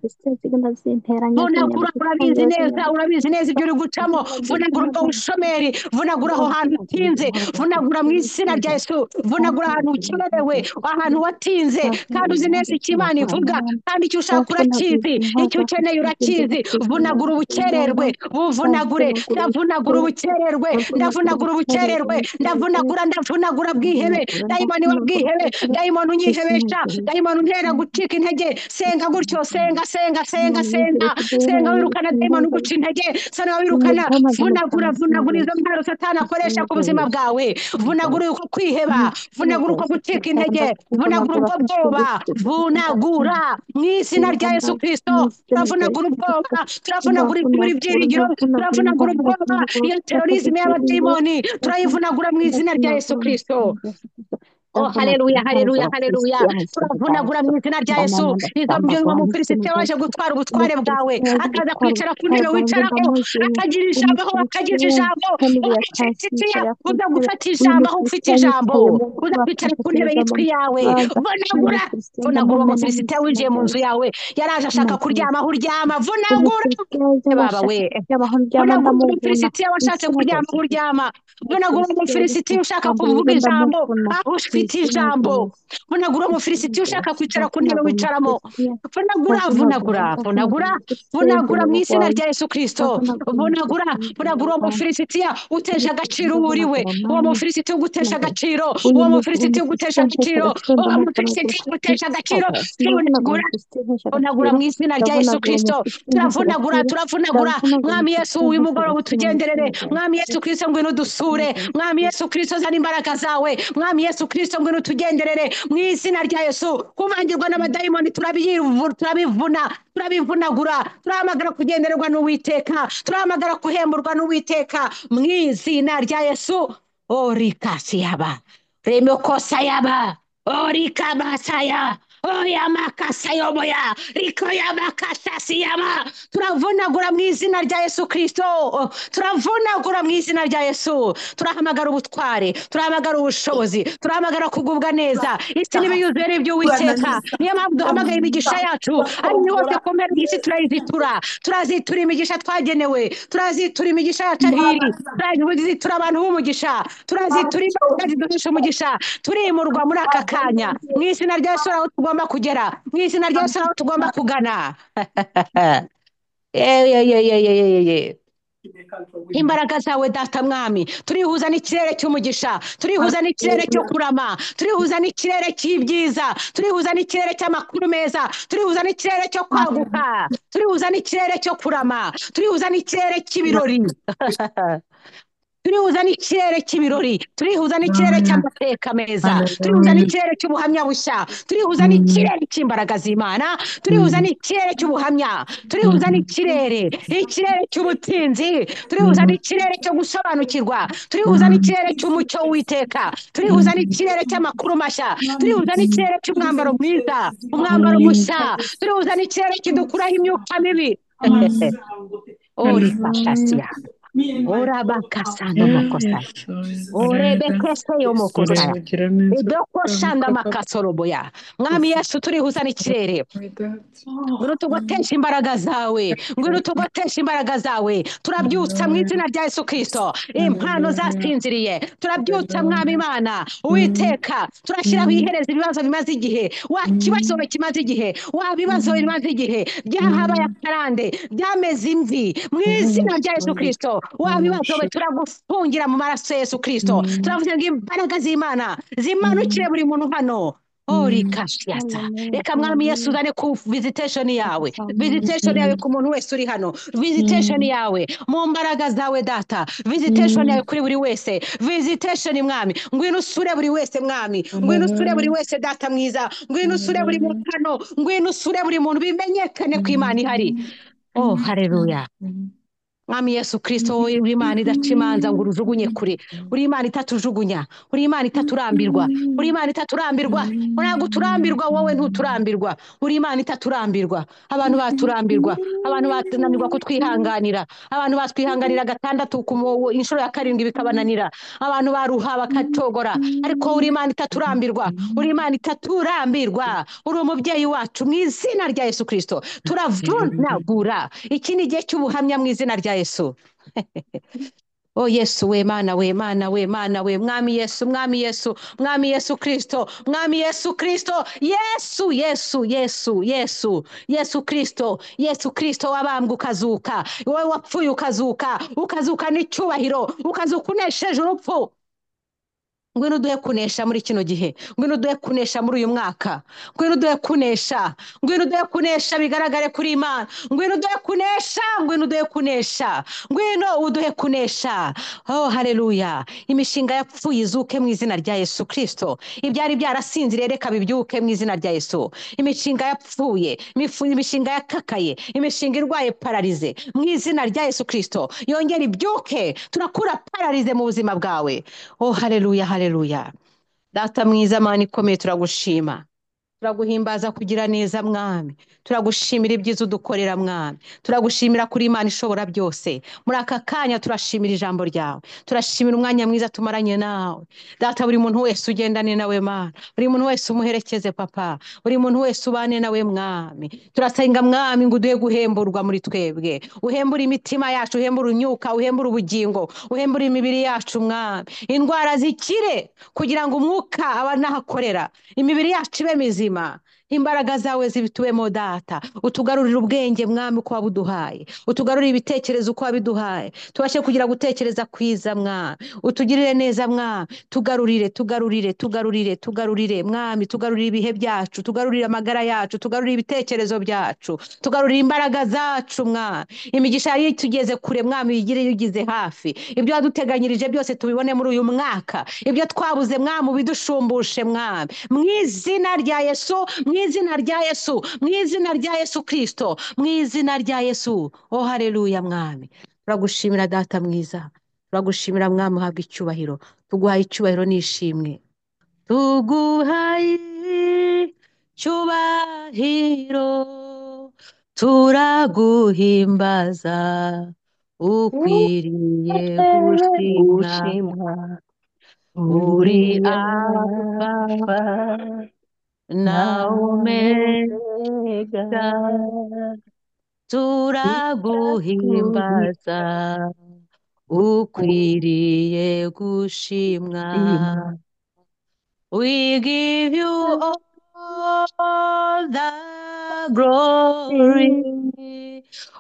vunagura urabizi neza urabizi neza ibyo uri gucamo vunagura ubwo bushomeri vunagura aho hantu utinze vunagura mu izina rya yesu vunagura ahantu ukererewe ahantu watinze kandi uzi neza icyo imana ivuga kandi icyo ushaka urakizi icyo ukeneye urakizi vunagura ubukererwe buvunagure ndavunagura ubukererwe ndavunagura ubukererwe ndavunagura ndavunagura bwihebe dayimoni wa bwihebe dayimoni unyihebesha dayimoni untera gucika intege senga gutyo senga senga senga senga senga wirukana dayimoni uguca intege sana wirukana vunagura vunagura izo ntwaro satani akoresha ku buzima bwawe vunagura uko kwiheba vunagura uko gucika intege vunagura ubwo bwoba vunagura mu izina rya yesu kirisito turavunagura ubwoba turavunagura ibibiri byiringiro turavunagura ubwoba iyo terorizme y'abadayimoni turayivunagura mu izina rya yesu kirisito Oh, haleluya haleluya haleluya turavunagura mu izina rya yesu izabyo ngo umukirisite waje gutwara ubutware bwawe akaza kwicara ku ntebe wicaraho akagira ijambo aho akagira ijambo ucecekeye uza gufata ijambo aho ufite ijambo uza kwicara ku ntebe yitwa iyawe vunagura vunagura umukirisite winjiye mu nzu yawe yaraje ashaka kuryama aho uryama vunagura baba we vunagura umukirisite washatse kuryama aho uryama vunagura umufilisiti ushaka kuvuga ijambo aho ufite ijambo vunagura umufilisiti ushaka kwicara ku ntebe wicaramo vunagura vunagura vunagura vunagura mu izina rya yesu kirisito vunagura vunagura uwo mufilisitiya uteje agaciro uwo uriwe uwo mufilisiti ugutesha agaciro uwo mufilisiti ugutesha agaciro uwo mufilisiti ugutesha agaciro vunagura vunagura mu izina rya yesu kirisito turavunagura turavunagura mwami yesu w'imugoroba utugenderere mwami yesu kirisito ngwino udusure mwami yesu kirisito zana imbaraga zawe mwami yesu kirisito ngwino utugenderere mu izina rya yesu kubangirwa n'abadayimoni turabiyivu- turabivuna turabivunagura turahamagara kugendererwa n'uwiteka turahamagara kuhemburwa n'uwiteka mu izina rya yesu orikasi yaba remokosa yaba orikamasaya oyamakasayoboya rikoyamakasasiyama turavunagura mu izina rya yesu kirisito turavunagura mu izina rya yesu turahamagara ubutware turahamagara ubushobozi turahamagara kugubwa neza isi n'ibiyuzuye n'iby'uwiteka niyo mpamvu duhamagaye imigisha yacu ari ni hose ku mpera y'isi turayizitura turazitura imigisha twagenewe turazitura imigisha yacu aho iri turazitura abantu b'umugisha turazitura imbaraga ziduhisha umugisha turimurwa muri aka kanya mu izina rya yesu hari aho tugomba kugera mu izina rya yesu hari aho tugomba kugana Yewe, yewe, yewe, yewe, yewe. imbaraga zawe data mwami turihuza n'ikirere cy'umugisha turihuza n'ikirere cyo kurama turihuza n'ikirere cy'ibyiza turihuza n'ikirere cy'amakuru meza turihuza n'ikirere cyo kwaguka turihuza n'ikirere cyo kurama turihuza n'ikirere cy'ibirori turihuza n'ikirere cy'ibirori turihuza n'ikirere cy'amateka meza turihuza n'ikirere cy'ubuhamya bushya turihuza n'ikirere cy'imbaraga z'imana turihuza n'ikirere cy'ubuhamya turihuza n'ikirere ikirere cy'ubutinzi turihuza n'ikirere cyo gusobanukirwa turihuza n'ikirere cy'umucyo w'iteka turihuza n'ikirere cy'amakuru mashya turihuza n'ikirere cy'umwambaro mwiza umwambaro mushya turihuza n'ikirere kidukuraho imyuka mibi orifashasiya orabakasanamakosaya orebekese yomokosaya idokosanda makasoroboya mwami yesu turihuza n'ikirere ngwino tugotesha imbaraga zawe ngwino tugotesha imbaraga zawe turabyutsa mu izina rya yesu kirisito impano zasinziriye turabyutsa mwami imana uwiteka turashyiraho ihereza ibibazo bimaze igihe wa kibazo kimaze igihe wa bibazo bimaze igihe byahabaye akarande byameze imvi mu izina rya yesu kirisito wa bibazo turagufungira mu maraso ya yesu kirisito turavuga ngo imbaraga z'imana zimanukire buri muntu hano orikashyata reka mwami yesu uzane ku visitation yawe visitation yawe ku muntu wese uri hano visitation yawe mu mbaraga zawe data visitation yawe kuri buri wese visitation mwami ngwino usure buri wese mwami ngwino usure buri wese data mwiza ngwino usure buri muntu hano ngwino usure buri muntu bimenyekane ko imana ihari oh haleluya mwami yesu kirisito wowe uri imana idaca imanza ngo urujugunye kure uri imana itatujugunya uri imana itaturambirwa uri imana itaturambirwa ntabwo uturambirwa wowe ntuturambirwa uri imana itaturambirwa abantu baturambirwa abantu batunanirwa kutwihanganira abantu batwihanganira gatandatu ku mu- inshuro ya karindwi bikabananira abantu baruha bakatogora ariko uri imana itaturambirwa uri imana itaturambirwa uri umubyeyi wacu mu izina rya yesu kirisito turavunagura iki ni igihe cy'ubuhamya mu izina rya yesu O Yesu we mana we mana we mana we mwami Yesu mwami Yesu mwami Yesu Kristo mwami Yesu Kristo Yesu Yesu Yesu Yesu Yesu Kristo Yesu Kristo wabambwe ukazuka wowe wapfuye ukazuka ukazuka n'icyubahiro ukazuka unesheje urupfu ngwino uduhe kunesha muri kino gihe ngwino uduhe kunesha muri uyu mwaka ngwino uduhe kunesha ngwino uduhe kunesha bigaragare kuri imana ngwino uduhe kunesha ngwino uduhe kunesha ngwino uduhe kunesha oh haleluya imishinga yapfuye izuke mu izina rya yesu kirisito ibyari byarasinziriye reka bibyuke mu izina rya yesu imishinga yapfuye imifu- imishinga yakakaye imishinga irwaye pararize mu izina rya yesu kirisito yongera ibyuke turakura pararize mu buzima bwawe oh haleluya haleluya data mwiza mana ikomeye turagushima turaguhimbaza kugira neza mwami turagushimira ibyiza udukorera mwami turagushimira kuri imana ishobora byose muri aka kanya turashimira ijambo ryawe turashimira umwanya mwiza tumaranye nawe data buri muntu wese ugendane nawe mana buri muntu wese umuherekeze papa buri muntu wese ubane nawe mwami turasenga mwami ngo uduhe guhemburwa muri twebwe uhembure imitima yacu uhembure unyuka uhembure ubugingo uhembure imibiri yacu mwami indwara zikire kugira ngo umwuka abanahakorera imibiri yacu ibe mizima imbaraga zawe zibituwemo data utugarurire ubwenge mwami uko wabuduhaye utugarurire ibitekerezo uko wabiduhaye tubashe kugira gutekereza kwiza mwami utugirire neza mwami tugarurire tugarurire tugarurire tugarurire mwami tugarurire ibihe byacu tugarurire amagara yacu tugarurire ibitekerezo byacu tugarurire imbaraga zacu mwami imigisha yari tugeze kure mwami uyigire yugize hafi ibyo waduteganyirije byose tubibone muri uyu mwaka ibyo twabuze mwami ubidushumbushe mwami mu izina rya yesu mu izina rya yesu mu izina rya yesu kirisito mu izina rya yesu o hareruya mwami turagushimira data mwiza turagushimira mwami uhabwa icyubahiro tuguhaye icyubahiro n'ishimwe tuguhaye icyubahiro turaguhimbaza ukwiriye gushimwa uri alfa na omega turaguhimbaza ukwiriye gushimwa we give you all the glory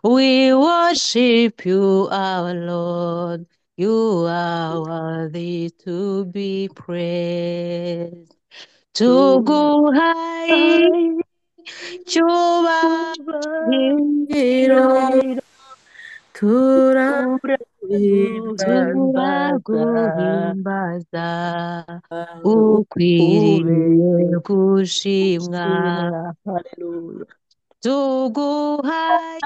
we worship you our lord you are worthy to be praised. Tuguhaye icyubahiro, turaguhimbaza, ukwiriye gushimwa. Tuguhaye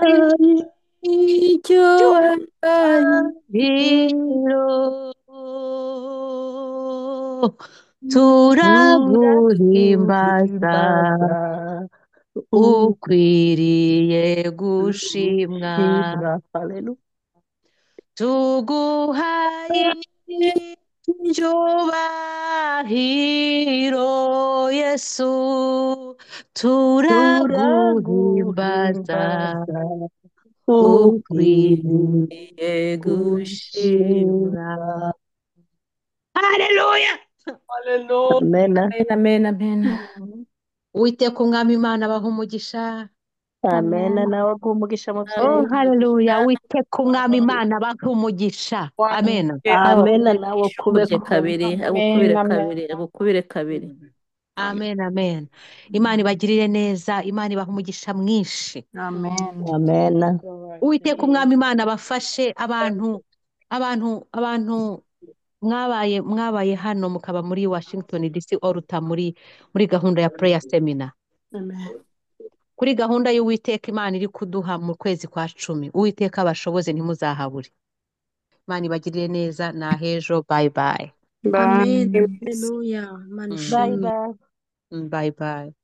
icyubahiro, turaguhimbaza ukwiriye gushimwa tuguhaye icyubahiro yesu turaguhimbaza ukwiriye gushimwa haleluya Haleluya. Amen. Amen, amen. uwiteka umwami imana abaha umugisha Amen. Nawe guha umugisha mu Oh, byeyi. haleluya witeka umwami imana abahe umugisha amen Amen. Nawe kubye kubeko. kabiri abukubire kabiri abukubire kabiri amen amen imana ibagirire neza imana ibaha umugisha mwinshi Amen. Amen. uwiteka umwami imana bafashe abantu abantu abantu mwabaye mwabaye hano mukaba muri washington dc oruta muri muri gahunda ya prayer seminar kuri gahunda y'uwiteka imana iri kuduha mu kwezi kwa cumi uwiteka abashoboze ntimuzahabure imana ibagirire neza ni ahejo bayi bayi Bye. Amen. Hallelujah. Imana Mm. ishimwe. bayi bayi